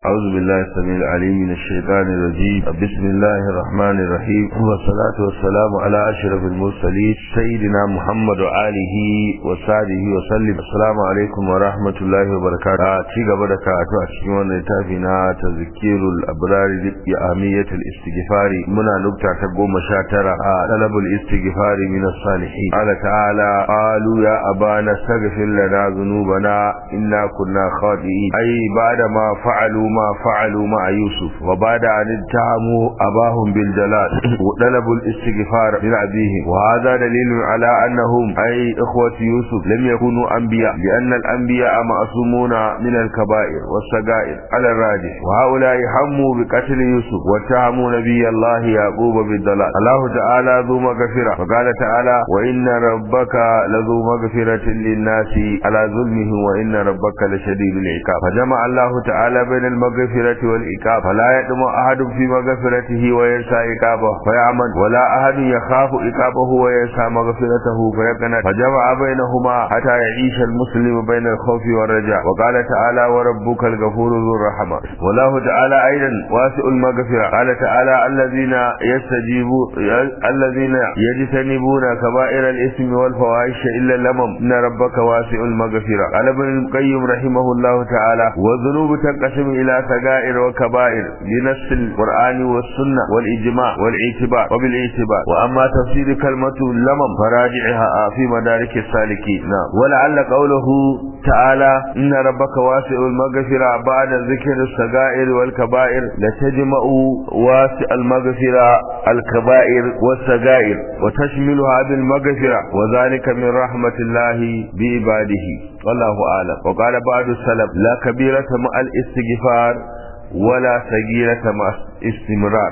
أعوذ بالله السميع العليم من الشيطان الرجيم بسم الله الرحمن الرحيم والصلاة والسلام على أشرف المرسلين سيدنا محمد وآله وصحبه وسلم السلام عليكم ورحمة الله وبركاته تيجا بدك أتوى لتافنا تذكير الأبرار بأهمية الاستغفار منا نبتع تقوم شاترا طلب الاستغفار من الصالحين قال تعالى قالوا يا أبانا استغفر لنا ذنوبنا إنا كنا خاطئين أي بعدما فعلوا ما فعلوا مع يوسف وبعد أن اتهموا أباهم بالجلال وطلبوا الاستغفار من أبيهم وهذا دليل على أنهم أي إخوة يوسف لم يكونوا أنبياء لأن الأنبياء معصومون من الكبائر والسجائر على الراجح وهؤلاء هموا بقتل يوسف واتهموا نبي الله يعقوب بالضلال الله تعالى ذو مغفرة وقال تعالى وإن ربك لذو مغفرة للناس على ظلمهم وإن ربك لشديد العقاب فجمع الله تعالى بين المغفرة والعقاب فلا يدم أحد في مغفرته وينسى عقابه فيعمل ولا أحد يخاف عقابه وينسى مغفرته فيقنط فجمع بينهما حتى يعيش المسلم بين الخوف والرجاء وقال تعالى وربك الغفور ذو الرحمة والله تعالى أيضا واسع المغفرة قال تعالى الذين يستجيبون الذين يجتنبون كبائر الإثم والفواحش إلا اللمم إن ربك واسع المغفرة قال ابن القيم رحمه الله تعالى والذنوب تنقسم إلى سجائر وكبائر بنص القرآن والسنة والإجماع والاعتبار وبالاعتبار وأما تفسير كلمة اللمم فراجعها في مدارك السالكين نعم ولعل قوله تعالى إن ربك واسع المغفرة بعد ذكر السجائر والكبائر لتجمع واسع المغفرة الكبائر والسجائر وتشملها بالمغفرة وذلك من رحمة الله بعباده والله أعلم وقال بعض السلف لا كبيرة مع الاستغفار ولا صغيرة مع استمرار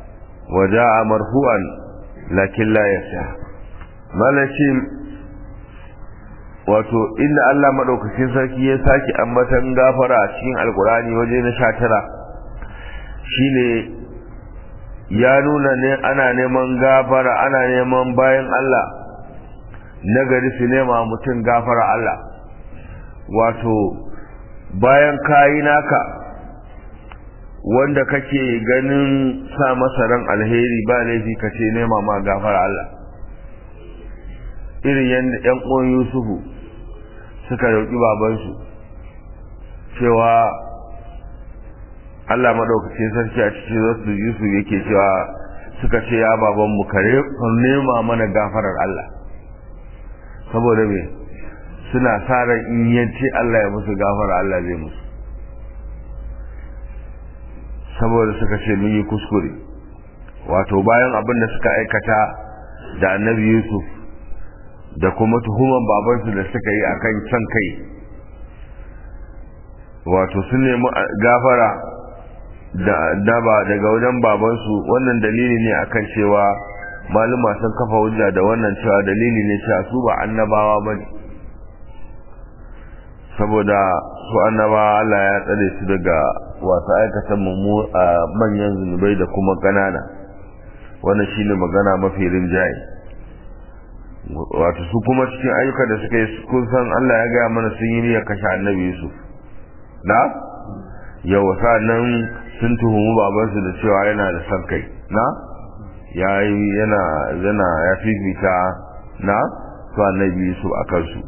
وجاء مرفوعا لكن لا يصح مالشين wato inda Allah madaukakin sarki ya saki ambatan gafara a cikin alkurani waje na 19 shine ya nuna ne ana neman gafara ana neman bayan Allah nagari su nema mutum gafara Allah wato bayan kayi naka wanda kake ganin sa masa ran alheri ba laifi ka ce nema ma gafara Allah irin yadda ‘yan uwan Yusufu suka roƙi babansu cewa Allah maɗaukacin sarki a cikin zasu Yusuf yake cewa suka ce ya babanmu kare nema mana gafarar Allah saboda me suna sa ran in yace Allah ya musu gafara Allah zai musu saboda suka ce mun yi kuskure wato bayan abin da suka aikata da annabi Yusuf da kuma tuhuman babansu da suka yi akan can kai wato sun nemi gafara da daba daga wajen babansu wannan dalili ne akan cewa maluma sun kafa hujja da wannan cewa dalili ne cewa su ba annabawa bane saboda su annabawa Allah ya tsare su daga wasu aikatan mummu a manyan zunubai da kuma ƙanana wannan shine magana mafi rinjaye wato su kuma cikin ayyuka da suka yi kun san Allah ya gaya mana sun yi niyyar kashe annabi Yusuf na yau nan sun tuhumi babansu da cewa yana da son kai na ya yana yana ya fifita na su annabi Yusuf a kansu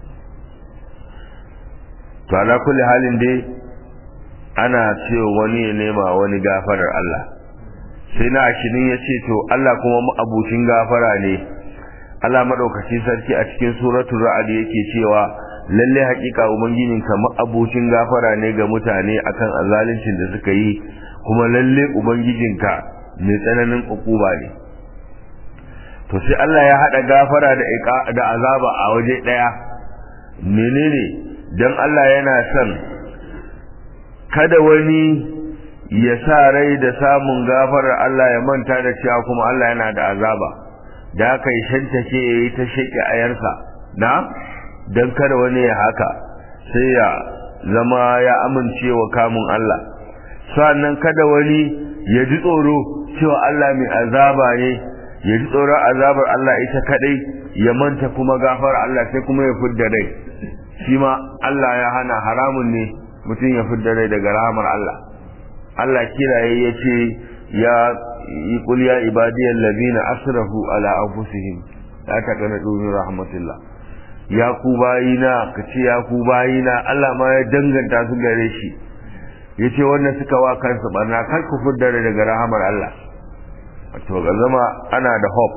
to ala kulli halin dai ana cewa wani ya nema wani gafarar Allah sai na ashirin ya ce to Allah kuma abucin gafara ne Allah madaukaki sarki a cikin suratul ra'd yake cewa lalle hakika ubangijin ka abucin gafara ne ga mutane akan azaluncin da suka yi kuma lalle ubangijin ka mai tsananin ukuba ne to sai Allah ya hada gafara da da azaba a waje daya menene dan Allah yana son kada wani ya sa rai da samun gafarar Allah ya manta da cewa kuma Allah yana da azaba da aka yi shantake ya yi ta shaƙi ayarsa na don kada wani ya haka sai ya zama ya amince wa kamun Allah sannan kada wani ya ji tsoro cewa Allah mai azaba ne ya ji tsoron azabar Allah ita kadai ya manta kuma gafar Allah sai kuma ya fidda rai shi ma Allah ya hana haramun ne mutum ya fidda rai daga rahamar Allah Allah kiraye ya ce ya yi kul ya ibadiyal ladina asrafu ala anfusihim la taqnatu min rahmatillah ya ku bayina ka ce ya ku bayina Allah ma ya danganta su gare shi yace wanda suka wa kansu barna kar ku fudda daga rahamar Allah to ga zama ana da hope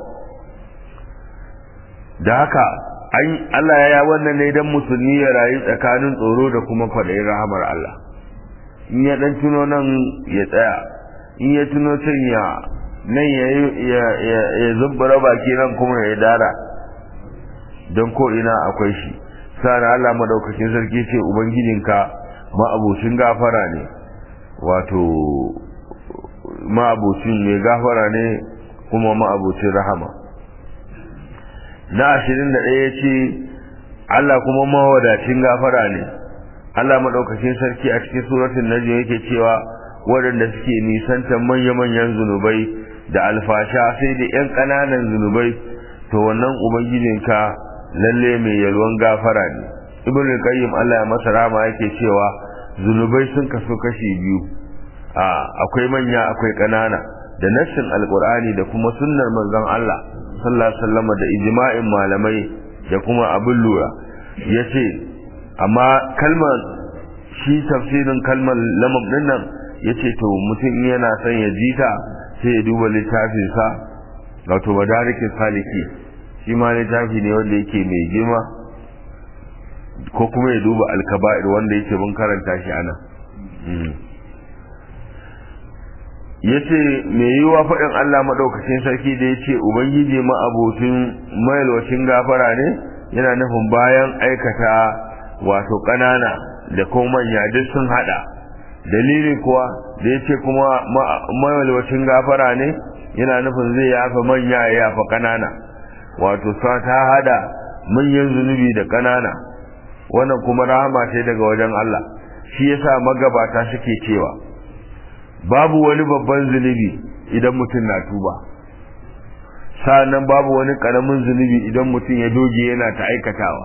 da haka Allah ya wannan ne dan musulmi ya rayu tsakanin tsoro da kuma kwaɗayin rahamar Allah in ya dan tuno nan ya tsaya in ya tuno can ya nan ya ya zubbara baki nan kuma ya dara don ko ina akwai shi sa'an Allah madaukakin sarki ce ubangijinka ma'abucin gafara ne wato ma'abucin mai gafara ne kuma ma'abucin rahama na ashirin da ɗaya ce Allah kuma mawadacin gafara ne Allah maɗaukakin sarki a cikin suratun najm yake cewa waɗanda suke nisantar manya-manyan zunubai da alfasha sai da 'yan ƙananan zunubai to wannan ubangijinka lalle mai yalwan gafara ne ibn qayyim Allah ya masa rama yake cewa zunubai sun kaso kashi biyu a akwai manya akwai ƙanana da nassin alqur'ani da kuma sunnar manzon Allah sallallahu alaihi wasallam da ijma'in malamai da kuma abin lura yace amma kalmar shi tafsirin kalmar lamam din nan yace to mutum yana son ya jita sai ya duba littafin sa wato madarikin saliki shi ma littafi ne wanda yake mai girma ko kuma ya duba alkaba'ir wanda yake mun karanta shi ana yace me yiwa faɗin Allah madaukakin sarki da yace ubangiji ma abotin mailwacin gafara ne yana nufin bayan aikata wato ƙanana da kuma manya duk sun hada dalilin kuwa da yace kuma mailwacin gafara ne yana nufin zai yafa manya ya yafa ƙanana wato sa ta hada manyan zunubi da ƙanana wannan kuma rahama ce daga wajen Allah shi yasa magabata suke cewa babu wani babban zunubi idan mutum na tuba sa'annan babu wani karamin zunubi idan mutum ya doge yana ta aikatawa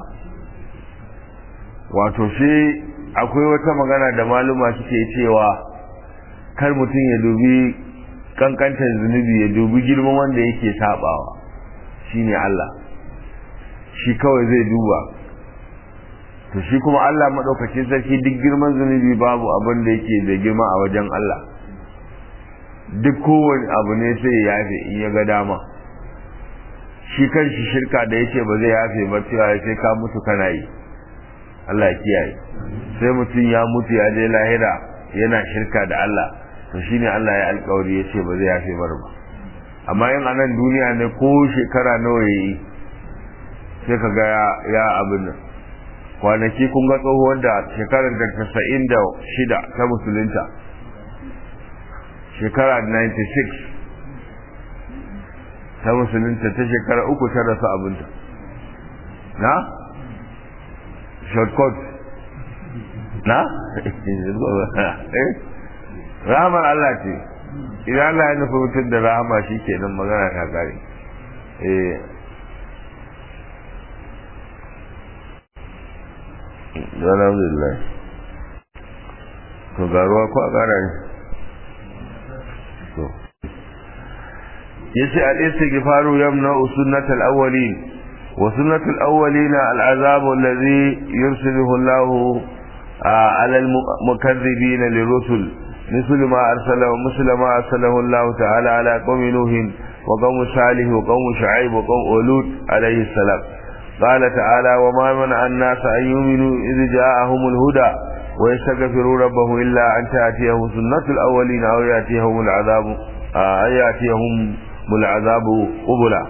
wato shi akwai wata magana da maluma suke cewa kar mutum ya dubi kankantar zunubi ya dubi girman wanda yake sabawa shine Allah shi kawai zai duba to shi kuma Allah madaukakin sarki duk girman zunubi babu abin da yake da girma a wajen Allah duk kowane abu ne sai ya yafe in ya ga dama shi kan shi shirka da yake ba zai yafe ba cewa sai ka mutu kana yi Allah ya kiyaye sai mutum ya mutu ya je lahira yana shirka da Allah to shine Allah ya alkawari ya ce ba zai yafe bar ba amma in anan duniya ne ko shekara nawa yayi sai ka ga ya abin nan kwanaki kun ga tsohuwar da shekarar da tasa'in da shida ta musulunta shekara 96 ta musulunta ta shekara uku ta rasu abinta na? shortcut na? rahamar Allah ce idan Allah ya nufi mutum da rahama shi ke nan magana ta kare alhamdulillah to garuwa ko a gara ne to yace al-istighfaru yamna'u sunnatal awwalin wa sunnatul awwalin al-azab alladhi yursiluhu Allah ala al-mukaththibin lirusul مثل ما أرسله مثل ما أرسله الله تعالى على قوم نوح وقوم صالح وقوم شعيب وقوم أولود عليه السلام قال تعالى وما منع الناس أن يؤمنوا إذ جاءهم الهدى ويستغفروا ربه إلا أن تأتيهم سنة الأولين أو يأتيهم العذاب أو يأتيهم العذاب قبلا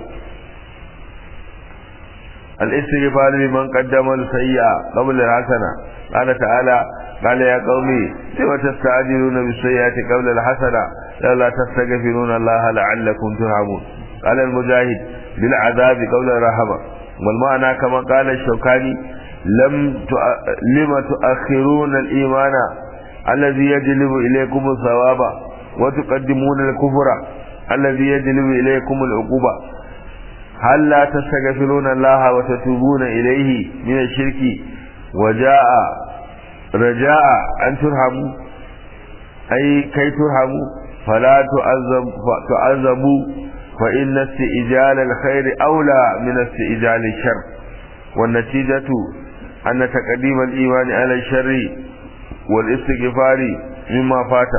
الاستغفار لمن قدم السيئة قبل الحسنة قال تعالى قال يا قومي لم تستعجلون بالسيئة قبل الحسنة لولا تستغفرون الله لعلكم ترحمون قال المجاهد بالعذاب قبل الرحمة والمعنى كما قال الشوكاني لم لم تؤخرون الإيمان الذي يجلب إليكم الثواب وتقدمون الكفر الذي يجلب إليكم العقوبة هل لا تستغفرون الله وتتوبون إليه من الشرك وجاء رجاء أن ترحموا ai kai turhamu fala tu'azzabu fa inna isti'jal al-khair aula min isti'jal al-shar wan natijatu anna taqdim al-iman ala al-sharr wal istighfar mimma fata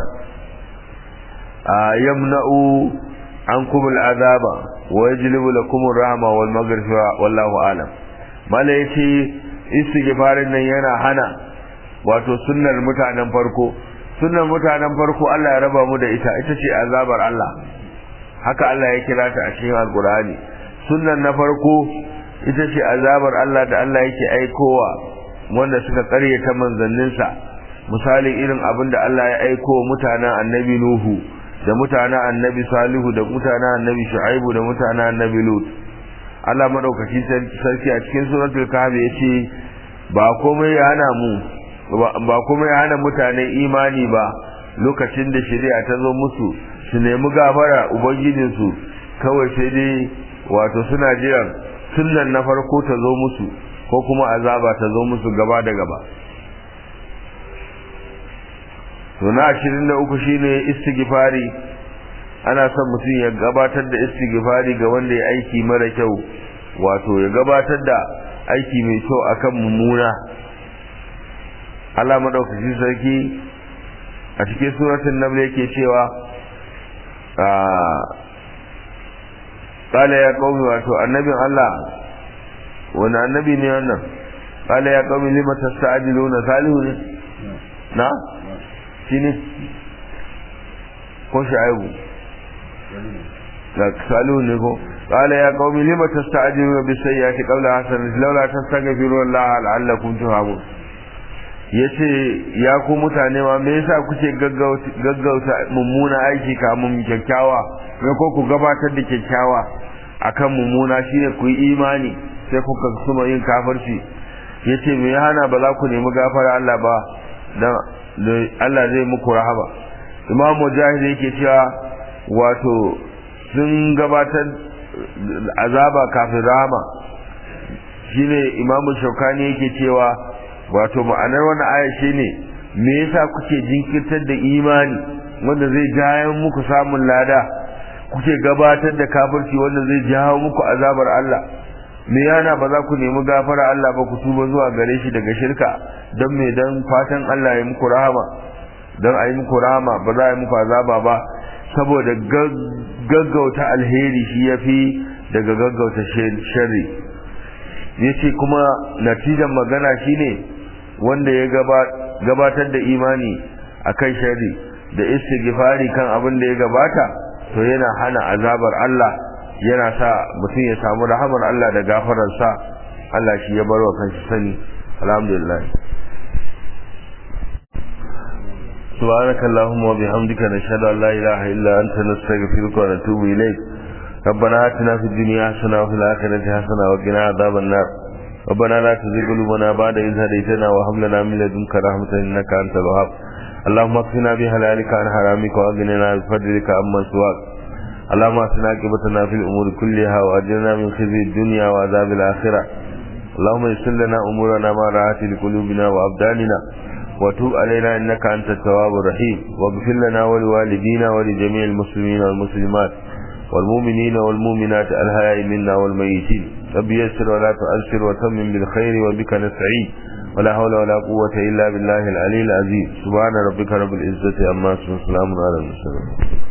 yamna'u ankum al-azaba wa yajlibu lakum ar-rahma wal maghfira wallahu a'lam mala yace istighfarin nan yana hana wato sunnar mutanen farko sunnar mutanen farko Allah ya raba mu da ita ita ce azabar Allah haka Allah ya kira ta a cikin alkur'ani sunnar na farko ita ce azabar Allah da Allah yake aikowa wanda suka karyata manzanninsa misali irin abin da Allah ya aiko mutanen annabi Nuhu da mutanen annabi Salihu da mutanen annabi Shu'aibu da mutanen annabi Lut Allah madaukaki sarki a cikin suratul kahf yace ba komai ya hana mu ba kuma ya hana mutane imani ba lokacin da shari'a ta zo musu su nemi gafara ubangijinsu kawai sai dai wato suna jiran sunnan na farko ta zo musu ko kuma azaba ta zo musu gaba da gaba to na ashirin da uku shine istighfari ana son mutum ya gabatar da istighfari ga wanda ya aiki mara kyau wato ya gabatar da aiki mai kyau akan mummuna Allah madaukakin sarki a cikin suratul naml yake cewa qala ya qaumi wato annabin Allah wani annabi ne wannan qala ya qaumi lima tasta'jiluna salihu ne na shine ko shaibu da salihu ne ko qala ya qaumi lima tasta'jiluna bis sayyiati qawla hasan laula tastaghfiru Allah la'allakum turhamun ya ce ya ku mutane ma me yasa kuke gaggauta mummuna aiki kamun kyakkyawa me ko ku gabatar da kyakkyawa akan mummuna shine ku yi imani sai kuka suma yin kafirci ya ce me hana ba za ku nemi gafara Allah ba dan Allah zai muku rahama imam mujahid yake cewa wato sun gabatar azaba kafin rahama shine imamu shaukani yake cewa wato ma'anar wannan aya shine me yasa kuke jinkirtar da imani wanda zai jawo muku samun lada kuke gabatar da kafirci wanda zai jawo muku azabar Allah me yana ba za ku nemi gafara Allah ba ku tuba zuwa gare shi daga shirka don me dan fatan Allah ya muku rahama don a yi muku rahama ba za a yi muku azaba ba saboda gaggauta alheri shi ya fi daga gaggauta sharri ya ce kuma natijan magana shine wanda ya gabatar da imani a kan shari da istighfari kan abin da ya gabata to yana hana azabar Allah yana sa mutum ya samu rahamar Allah da gafararsa Allah shi ya bar wa kanshi sani alhamdulillah سبحانك اللهم وبحمدك نشهد ان لا اله الا انت نستغفرك ونتوب اليك ربنا آتنا في الدنيا حسنة وفي الآخرة حسنة وقنا عذاب النار ربنا لا تزغ قلوبنا بعد إذ هديتنا وهب لنا من لدنك رحمة إنك أنت الوهاب اللهم اكفنا بحلالك عن حرامك وأغننا بفضلك عمن سواك اللهم اصلح عاقبتنا في الأمور كلها وأجرنا من خزي الدنيا وعذاب الآخرة اللهم يسر لنا أمورنا ما راحت لقلوبنا وأبداننا وتوب علينا إنك أنت التواب الرحيم واغفر لنا ولوالدينا ولجميع المسلمين والمسلمات والمؤمنين والمؤمنات الحياء منا والميتين رب يسر ولا تؤثر وتمم بالخير وبك نستعين ولا حول ولا قوة إلا بالله العلي العظيم سبحان ربك رب العزة عما يصفون سلام على المرسلين